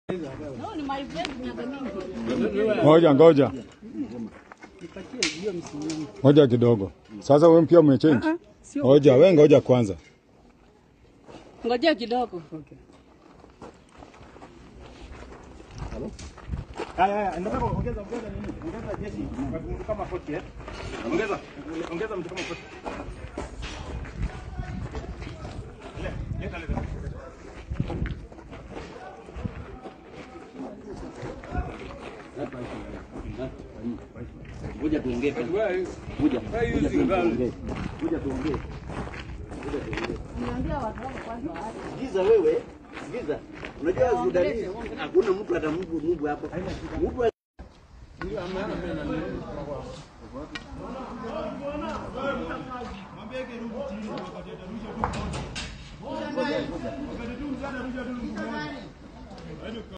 No, ni my friend miaka mingi. Ngoja ngoja ngoja kidogo. Sasa wewe pia umechange. Ngoja wewe, ngoja kwanza. Ngojea kidogo. Haya haya, nataka ongeza ongeza nini? Ongeza jeshi kwa mtu kama 40 eh? Ongeza ongeza mtu kama 40. Le, leta leta. Kuja tuongee. Kuja. Kuja tuongee. Kuja tuongee. Niambia watu wako kwanza waache. Sikiza wewe. Sikiza. Unajua Sudanese hakuna mtu atamubu mubu hapo. Mtu